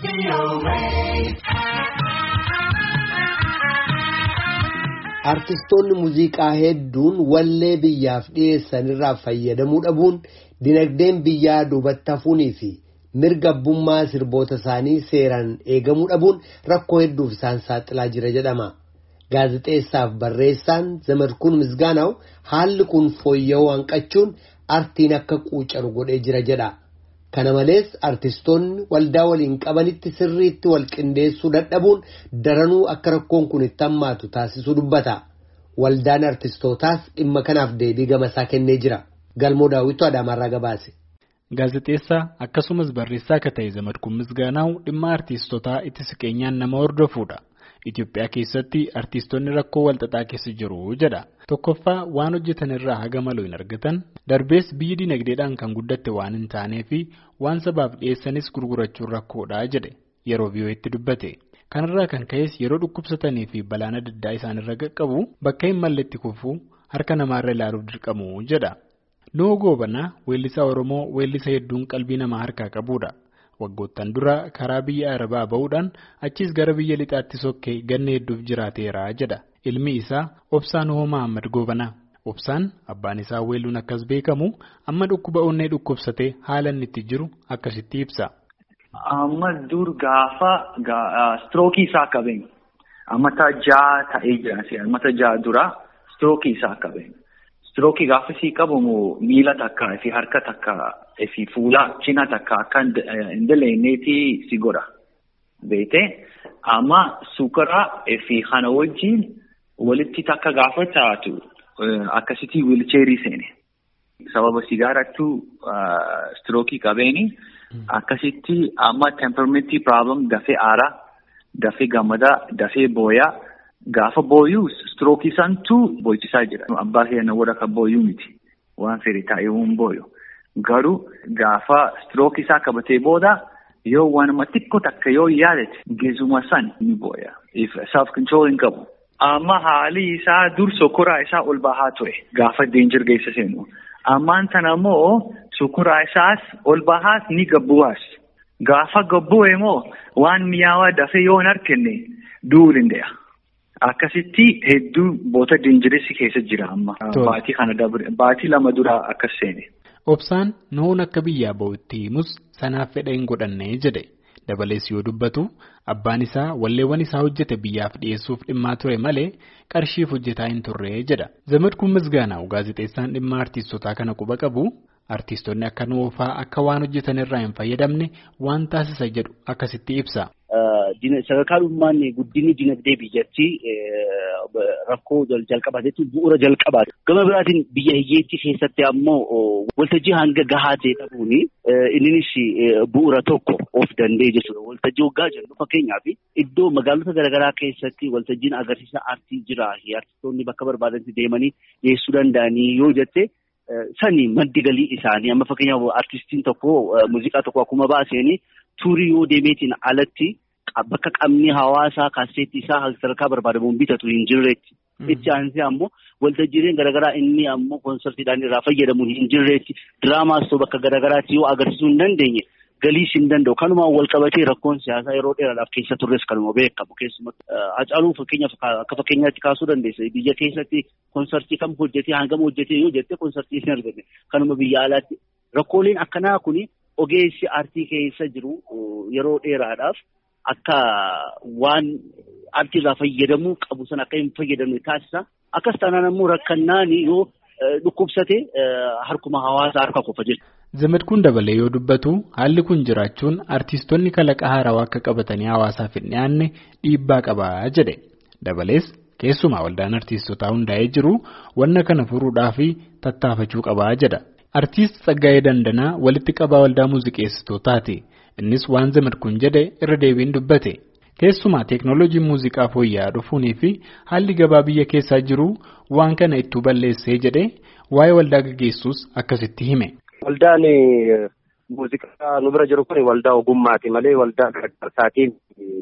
Artistoonni muuziqaa hedduun wallee biyyaaf dhiyeessan irraa fayyadamuu dhabuun dinagdeen biyyaa duubatti hafuunii fi mirga abbummaa sirboota isaanii seeraan eegamuu dhabuun rakkoo hedduuf isaan saaxilaa jira jedhama. Gaazexeessaaf barreessaan Zamadkuun Misgaanaw haalli kun fooyya'uu hanqachuun artiin akka quucaru godhee jira jedha. Kana malees artistoonni waldaa waliin qabanitti sirriitti wal qindeessuu dadhabuun daranuu akka rakkoon kun itti hammaatu taasisuu dubbata. Waldaan artistootaas dhimma kanaaf deebii gamasaa kennee jira. Galmoo daawwitu Adaamaarraa gabaase. Gaazexeessaa akkasumas barreessaa akka ta'e Zamadkuun Misgaanaaw dhimma artistootaa itti siqeenyaan nama hordofuudha. Itoophiyaa keessatti artistoonni rakkoo walxaxaa keessa jiru jedha. Tokkoffaa waan hojjetan irraa haga malu hin argatan darbees biyyi dinagdeedhaan kan guddatte waan hin taanee fi waan sabaaf dhiyeessanis gurgurachuun rakkoodha jedhe yeroo biyyooti dubbate. Kanarraa kan ka'es yeroo dhukkubsatanii fi balaan adda addaa isaanirra qaqqabu bakka hin malletti kufuu harka namaarra ilaaluuf dirqamu jedha. Noo goobanaa weellisaa Oromoo weellisa hedduun qalbii namaa harkaa qabudha. Waggoottan dura karaa biyya Arabaa ba'uudhaan achiis gara biyya lixaatti sokkee ganna hedduuf jiraateera jedha. Ilmi isaa Obsaan Hoo Mahammad Goobanaa. Obsaan abbaan isaa weelluun akkas beekamu amma dhukkuba onnee dhukkubsatee haala inni itti jiru akkasitti ibsa. Amma dur gaafa strookii isaa qabeen ammata ja'a ta'ee jira ammata ja'a dura strookii isaa qabeen. Strookii gaafasii qabamu miila takka fi harka takka fi fuula cina takka akka hin daleenneeti si godha. Beete amma sukara fi kana wajjin walitti takka gaafa taatu akkasitti wiilcheerii seene. Sababa sigaarattu strookii qabeeni akkasitti amma temperamentii problem dafee aaraa, dafee gammadaa, dafee booyaa. Gaafa booyuu strookii santu booyisaa jira. Abbaa keenya warra kan booyuu miti. Waan fedhe taa'ee hin booyu. Garuu gaafa strookii isaa qabatee booda yoo waanuma xiqqoo takka yoo yaadate geezuma san ni booya. Self control hin qabu. Amma haalli isaa dur sokoraa isaa ol bahaa ture. Gaafa deenjir geessa seenu. Ammaan tana immoo sokoraa isaas ol bahaas ni gabbu'aas. Gaafa gabbu'e immoo waan mi'aawaa dafee yoo hin argine du'uu danda'a. Akkasitti hedduu boota deenjiressi keessa jira amma. Baatii kana dabre baatii lama dura akkas seene. Obsaan noon akka biyyaa bahutti himus sanaaf fedha hin godhanne jedhe. Dabalees yoo dubbatu abbaan isaa walleewwan isaa hojjete biyyaaf dhiyeessuuf dhimmaa ture malee qarshiif hojjetaa hin turre jedha. Zamadkuun Misgaanaaw gaazexeessaan dhimma artiistotaa kana quba qabu artiistonni akka nuufaa akka waan hojjetan irraa hin fayyadamne waan taasisa jedhu akkasitti ibsa. Sadarkaa dhummaan guddinni dinagdee biyyattii rakkoo jalqabaa jechuun bu'uura jalqabaati. Gama biraatiin biyya hiyyeettii keessatti ammoo waltajjii hanga gahaa ta'e dhabuun innis bu'uura tokko of danda'e jechuudha. Waltajjii waggaa jennu fakkeenyaaf iddoo magaalota garaagaraa keessatti waltajjiin agarsiisa aartii jira. Aartistoonni bakka barbaadanitti deemanii dhiyeessuu danda'anii yoo jette. Sani maddi galii isaanii amma fakkeenyaaf artistiin tokko muuziqaa tokko akkuma baaseen tuurii yoo deemeetiin alatti bakka qabni hawaasaa kaaseetti isaa sadarkaa barbaadamuun bitatu hin jirreetti. Itti aansee ammoo waltajjiileen garaagaraa inni ammoo koonsartiidhaan irraa fayyadamuun hin jirreetti. Diraamaas ta'u bakka garaagaraatti yoo agarsiisuu hin dandeenye galiis hin danda'u. Kanumaan wal qabatee rakkoon siyaasaa yeroo dheeraadhaaf keessa turres kanuma beekamu keessumatti. Hacaaluu fakkeenyaaf akka fakkeenyaatti kaasuu dandeessa. Biyya keessatti koonsartii kam hojjetee hangam hojjetee yoo jette koonsartii hin arganne. Kanuma biyya alaatti rakkooleen akkanaa kun ogeessi aartii keessa jiru yeroo dheeraadhaaf akka waan aartiirraa fayyadamuu qabu sana akka hin fayyadamne taasisa. Akkas taanaan ammoo rakkannaan yoo dhukkubsate harkuma hawaasaa harka qofa jechuudha. Zamadkuun dabalee yoo dubbatu haalli kun jiraachuun artiistonni kalaqa haarawaa akka qabatanii hawaasaaf hin dhiyaanne dhiibbaa qabaa jedhe. Dabalees keessumaa waldaan artiistotaa hundaa'ee jiru wanna kana furuudhaa fi tattaafachuu qabaa jedha. Artiist Tsaggaayee Dandanaa walitti qabaa waldaa muuziqeessitootaati. Innis waan Zamadkuun jedhe irra deebiin dubbate. Keessumaa teeknooloojiin muuziqaa fooyya'aa dhufuunii fi haalli gabaa biyya keessaa jiru waan kana ittuu balleessee jedhee waa'ee waldaa gaggeessuus akkasitti hime. Waldaan muuziqaa nu bira jiru kun waldaa ogummaati malee waldaa gargaarsaatiin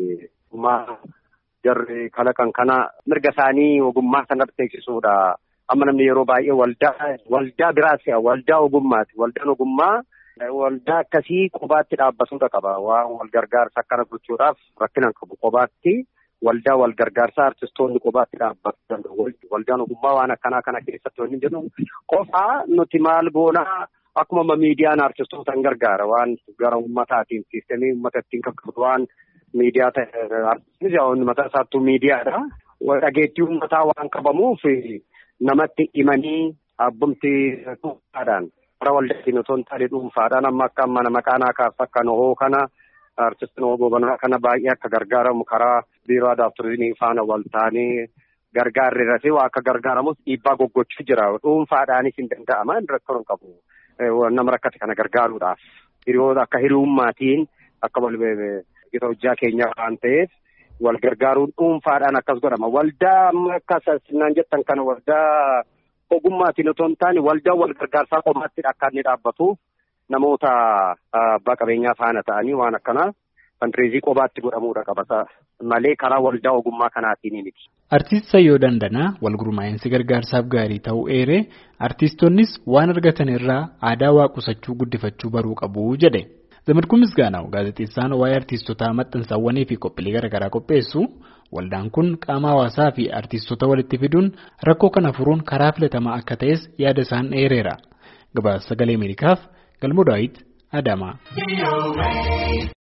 jarri kalaqan kana mirga isaanii ogummaa sanatti beeksisuudha. Amma namni yeroo baay'ee waldaa waldaa biraas waldaa ogummaati. Waldaan ogummaa Waldaa akkasii qobaatti dhaabbatuudha qaba. Waan wal gargaarsa akkana gochuudhaaf rakkinaan qabu qobaatti waldaa wal gargaarsaa artistoonni qobaatti dhaabbachuu danda'u. Waldaan ogummaa waan akkanaa kana keessatti wanni jedhu qofaa nuti maal goonaa akkuma miidiyaan artistoota hin gargaara waan gara uummataatiin siistemii uummata ittiin qaqqabdu waan miidiyaa ta'e artistoonni mataa isaattuu miidiyaadha. Dhageettii uummataa waan qabamuuf namatti himanii abbumti dhuunfaadhaan bara waldaatiin otoo hin taane dhuunfaadhaan amma akka mana maqaanaa kaasa akka nohoo kana artistiin nohoo gobanaa kana baay'ee akka gargaaramu karaa biiroo aadaa fi turizimii faana wal taanee gargaarri irratti waa akka gargaaramus dhiibbaa goggochuu jira dhuunfaadhaanis hin danda'ama rakkoo hin qabu nama rakkate kana gargaaruudhaaf hiriyoota akka hiriyummaatiin akka wal gita hojjaa keenya waan ta'eef wal gargaaruun dhuunfaadhaan akkas godhama waldaa amma akka sinaan jettan kana waldaa ogummaatiin otoo hin taane waldaa wal gargaarsaa qomaatti akka inni dhaabbatuuf namoota abbaa qabeenyaa faana ta'anii waan akkanaa fandireezii qobaatti godhamuudha qabata malee karaa waldaa ogummaa kanaatiin miti. Artiist Sayyoo Dandanaa wal gurmaa'insi gargaarsaaf gaarii ta'uu eeree artiistonnis waan argatan irraa aadaa waa qusachuu guddifachuu baruu qabu jedhe. Zamadkuun Misgaanaw gaazexeessaan waa'ee artiistotaa maxxansaawwanii fi qophiilee garaagaraa qopheessu waldaan kun qaama hawaasaa fi artiistota walitti fiduun rakkoo kana furuun karaa filatamaa akka ta'es yaada isaan eereera. Gabaasa sagalee Ameerikaaf Galmoo Daawit Adaamaa.